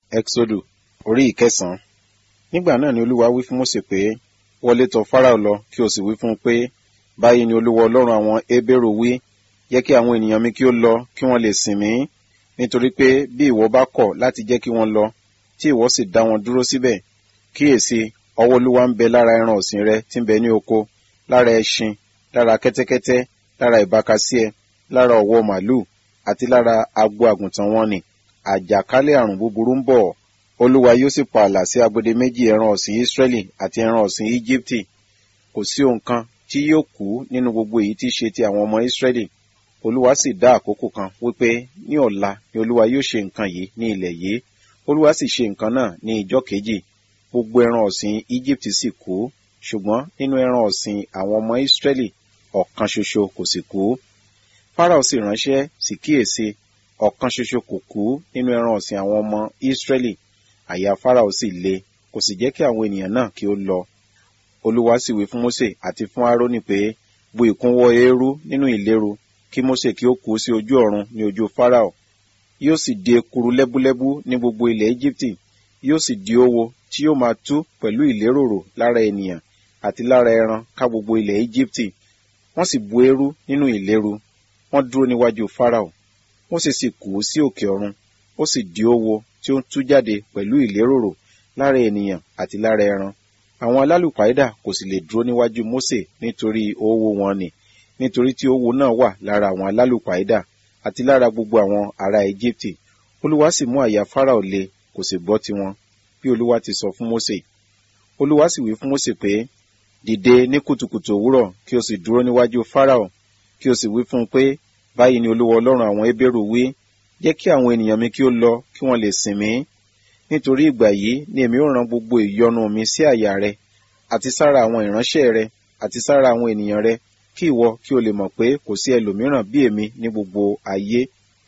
Ẹ́kísódù orí ìkẹsàn-án. Nígbà náà ni Olúwa wí fún Mósè pé, wọlé tọ̀ Fáráò lọ kí o sì wí fún un pé, báyìí ni Olúwa Ọlọ́run àwọn Hébérù wí, jẹ́ kí àwọn ènìyàn mi kí ó lọ kí wọ́n lè sìn mí, nítorí pé bí ìwọ bá kọ̀ láti jẹ́ kí wọ́n lọ, tí ìwọ sì dá wọn dúró síbẹ̀, kíyèsí, ọwọ́ Olúwa ń bẹ lára ẹran ọ̀sìn rẹ tí ń bẹ ní oko, lára ẹṣin, lára kẹ́tẹ́kẹ́tẹ́, lára ìbákasíẹ, lára ọ̀wọ́ màlúù, àti lára agbo àgùntàn wọn nì. Àjàkálẹ̀ àrùn búburú ń bọ̀. Olúwa yóò sì pààlà sí agbede méjì ẹran ọ̀sìn Ísírẹ́lì àti ẹran ọ̀sìn Íjíbítì. Kò sí ohun kan tí yóò kú nínú gbogbo èyí tí í ṣe ti àwọn ọmọ Ísírẹ́lì. Olúwa sì dá àkókò kan wípé ní ọ̀la ni Olúwa yóò ṣe nǹkan yìí ní ilẹ̀ yìí. Olúwa sì ṣe nǹkan náà ní ìjọ́ kejì. Gbogbo ẹran ọ̀sìn Íjíbítì sì kú, ṣùgbọ́n nínú ẹran ọ̀sìn àwọn ọmọ Ísírẹ́lì ọ̀kan ṣoṣo kò sì kú. Fáráò sì ránṣẹ́ sì kíyèsí ọ̀kan ṣoṣo kò kú nínú ẹran ọ̀sìn àwọn ọmọ Ísírẹ́lì. Àyà Fáráò sì le, kò sì jẹ́ kí àwọn ènìyàn náà kí ó lọ. Olúwa sì wí fún Mósè àti fún Árónì pé, bu ìkúnwọ́ eérú nínú ìléru, kí Mósè kí ó kú sí ojú ọ̀run ní ojú Fáráò. Yóò sì di ekuru lẹ́búlẹ́bú ní gbogbo ilẹ̀ Íjíbítì, yóò sì di owo tí yóò máa tú pẹ̀lú ìléròrò lára ènìyàn àti lára ẹran ká gbogbo ilẹ̀ Íjíbítì. Wọ́n sì bu eérú nínú ìléru, wọ́n dúró níwájú Fáráò. Mósè sì kú sí òkè ọ̀run, ó sì di owo tí ó ń tú jáde pẹ̀lú ìléròrò lára ènìyàn àti lára ẹran. Àwọn alálùpàídà kò sì lè dúró níwájú Mósè nítorí owó wọn nì, nítorí tí owó náà wà lára àwọn alálùpàídà àti lára gbogbo àwọn ará Íjíbítì. Olúwa sì mú àyà Fáráò le, kò sì gbọ́ tiwọn, bí Olúwa ti sọ fún Mósè. Olúwa sì wí fún Mósè pé, dìde ní kùtùkùtù òwúrọ̀ kí o sì dúró níwájú Fáráò, kí o sì wí fún un pé, báyìí ni Olúwa Ọlọ́run àwọn Hébérù wí, jẹ́ kí àwọn ènìyàn mi kí ó lọ kí wọ́n lè sìn mí. Nítorí ìgbà yìí ni èmi ó rán gbogbo ìyọnu mi sí àyà rẹ, àti sára àwọn ìránṣẹ́ rẹ, àti sára àwọn ènìyàn rẹ, kí ìwọ kí o lè mọ̀ pé kò sí ẹlòmíràn bí èmi ní gbogbo ayé.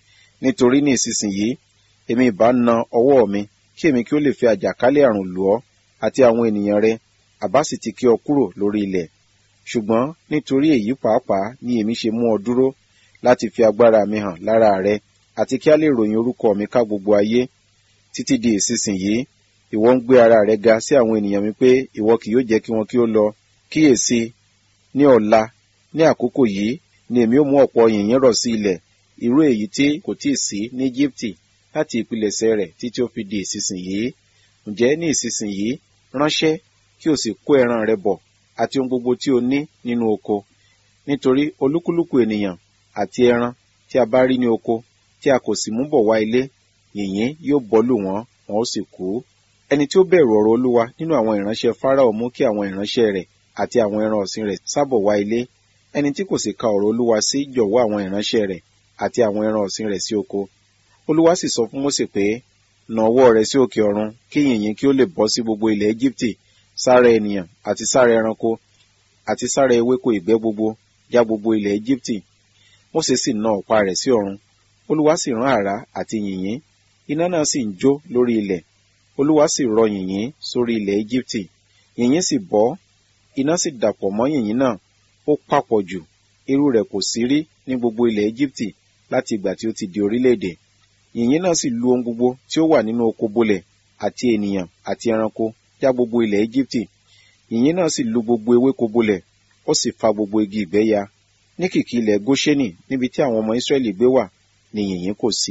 Nítorí ní ìsinsìnyí, èmi ìbá na ọwọ́ mi, kí èmi kí ó lè fi àjàkálẹ̀ àrùn lù ọ́, àti àwọn ènìyàn rẹ, àbá sì ti kí ọ kúrò lórí ilẹ̀. Ṣùgbọ́n nítorí èyí pàápàá ni èmi ṣe mú ọ dúró, láti fi agbára mi hàn lára rẹ, àti kí a lè ròyìn orúkọ mi ká gbogbo ayé. Títí di ìsinsìnyí, ìwọ ń gbé ara rẹ ga sí àwọn ènìyàn mi pé ìwọ kì yóò jẹ́ kí wọn kí ó lọ. Kíyèsí, ní ọ̀la, ní àkókò yìí, ni èmi ó mú ọ̀pọ̀ yìnyín rọ̀ sí ilẹ̀, irú èyí tí kò tíì sí ní Íjíbítì láti ìpilẹ̀ṣẹ̀ rẹ̀ títí ó fi di ìsinsìnyí. Ǹjẹ́ ní ìsinsìnyí, ránṣẹ́ kí o sì kó ẹran rẹ bọ̀, àti ohun gbogbo tí o ní nínú oko. Nítorí olúkúlùkù ènìyàn àti ẹran tí a bá rí ní oko, tí a kò sì mú bọ̀ wá ilé, yìnyín yóò bọ́ lù wọ́n, wọn ó sì kú. Ẹni tí ó bẹ̀rù ọ̀rọ̀ Olúwa nínú àwọn ìránṣẹ́ Fáráò mú kí àwọn ìránṣẹ́ rẹ̀ àti àwọn ẹran ọ̀sìn rẹ̀ sábọ̀ wá ilé. Ẹni tí kò sì ka ọ̀rọ̀ Olúwa sí jọ̀wọ́ àwọn ìránṣẹ́ rẹ̀ àti àwọn ẹran ọ̀sìn rẹ̀ sí oko. Olúwa sì sọ fún Mósè pé, nà ọwọ́ rẹ sí òkè ọ̀run, kí yìnyín kí ó lè bọ́ sí gbogbo ilẹ̀ Íjíbítì, sára ènìyàn àti sára ẹranko, àti sára ewéko ìgbẹ́ gbogbo, já gbogbo ilẹ̀ Íjíbítì. Mósè sì na ọ̀pá rẹ̀ sí ọ̀run. Olúwa sì rán àrá àti yìnyín, iná náà sì ń jó lórí ilẹ̀. Olúwa sì rọ yìnyín sórí ilẹ̀ Íjíbítì. Yìnyín sì bọ́, iná sì dàpọ̀ mọ́ yìnyín náà, ó papọ̀ jù, irú rẹ̀ kò sí rí ní gbogbo ilẹ̀ Íjíbítì láti ìgbà tí ó ti di orílẹ̀-èdè. Yìnyín náà sì lu ohun gbogbo tí ó wà nínú oko bolẹ̀, àti ènìyàn àti ẹranko, já gbogbo ilẹ̀ Íjíbítì. Yìnyín náà sì lu gbogbo ewéko bolẹ̀, ó sì fa gbogbo igi ìgbẹ́ ya. Ní kìkì ilẹ̀ Góṣẹ́nì níbi tí àwọn ọmọ Ísírẹ́lì gbé wà, ni yìnyín kò sí.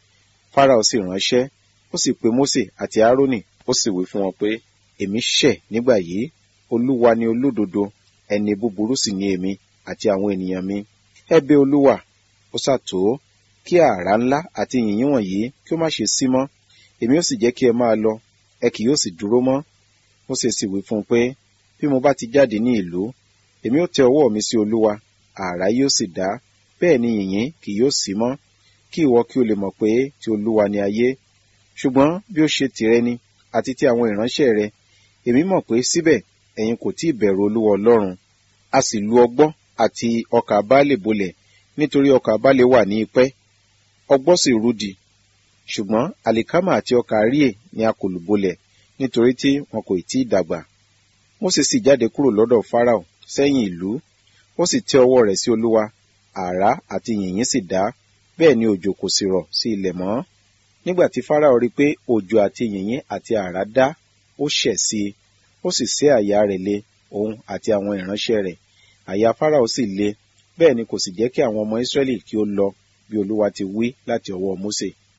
Fáráò sì ránṣẹ́, ó sì pe Mósè àti Árónì, ó sì wí fún wọn pé, èmi ṣẹ̀ nígbà yìí, Olúwa ni olódodo, ẹni búburú sì ni èmi àti àwọn ènìyàn mi. Ẹ bẹ̀ Olúwa, ó ṣàtò kí àrá ńlá àti yìnyín wọ̀nyí kí ó má ṣe sí mọ́. Èmi ó sì jẹ́ kí ẹ máa lọ, ẹ kì yóò sì dúró mọ́. Mósè sì wí fún un pé, bí mo bá ti jáde ní ìlú, èmi ó tẹ ọwọ́ mi sí Olúwa, àrá yóò sì dá, bẹ́ẹ̀ ni yìnyín kì yóò sí mọ́, kí ìwọ kí o lè mọ̀ pé ti Olúwa ni ayé. Ṣùgbọ́n bí ó ṣe tìrẹ ni, àti ti àwọn ìránṣẹ́ rẹ, èmi mọ̀ pé síbẹ̀ ẹ̀yin kò tí ì bẹ̀rù Olúwa Ọlọ́run. A sì lu ọgbọ́ àti ọkà báálẹ̀ bolẹ̀, nítorí ọkà báálẹ̀ wà ní ipẹ́, ọgbọ́ sì rúdi. Ṣùgbọ́n àlìkámà àti ọkà àríyè ni a kò lù bolẹ̀, nítorí tí wọn kò tí ì dàgbà. Mósè sì jáde kúrò lọ́dọ̀ Fáráò sẹ́yìn ìlú, ó sì tẹ ọwọ́ rẹ̀ sí Olúwa, àrá àti yìnyín sì dá, bẹ́ẹ̀ ni òjò kò sì rọ̀ sí ilẹ̀ mọ́. nígbà tí Fáráò rí pé òjò àti yìnyín àti àrá dá ó ṣẹ̀ sí i ó sì sé àyà rẹ̀ le òun àti àwọn ìránṣẹ́ rẹ̀ àyà Fáráò sì le bẹ́ẹ̀ ni kò sì jẹ́ kí àwọn ọmọ Ísírẹ́lì kí ó lọ bí Olúwa ti wí láti ọwọ́ Mósè